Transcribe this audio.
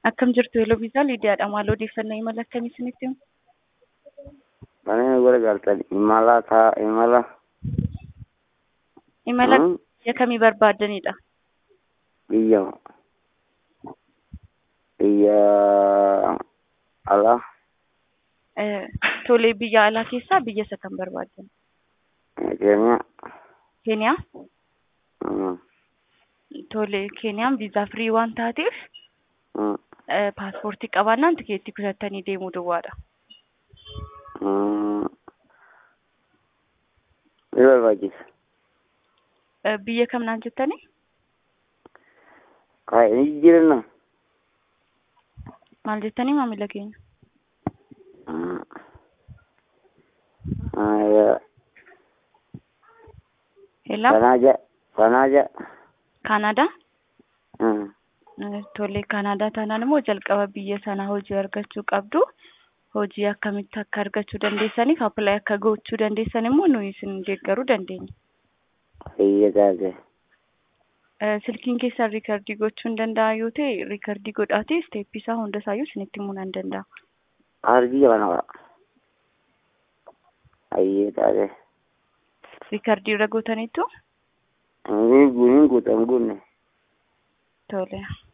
Akkam jirtu Eeloo Biisaa Liidiyaadha. Maal odeeffannoo imala akkamii isinitti himu? Mana gara galtan imala taa imala. Imala Hmm? biyya kamii barbaaddanidha? Biyya biyya alaa Eh, Tolee biyya alaa keessaa biyya isa kan barbaaddan? Keeniyaa. Keeniyaa? Hmm. Tolee Keeniyaan viizaa firii waan taateef Hmm. eh, paaspoortii qabaannaan tikeettii kutattanii deemuu duwwaadha. Hmm. Ni barbaachisa. Eh, Biyya kam naan jettanii? Kaa ni jijjiiranna. Maal jettanii maamila keenya? Hmm. Ah, ya. Hello? Kanaaja. Kanaaja. Kaanaadaa? Hmm. Eh, Tolee Kaanaadaa taanaan immoo jalqaba biyya sanaa hojii argachuu qabdu. Hojii akkamitti akka argachuu dandeessaniif appilaayi akka gochuu dandeessan immoo nuyi isin deeggaruu dandeenya. Biyya taate. Eh, Silkiin keessan riikardii gochuu hin danda'a yoo ta'e riikardii godhaatee isteeppii isaa hunda isaayyuu isinitti himuu nan danda'a. Aarbii kana qaba. Ayyee taate. Riikardii irra gootaniitu Hin guutin guutan guunne. tole.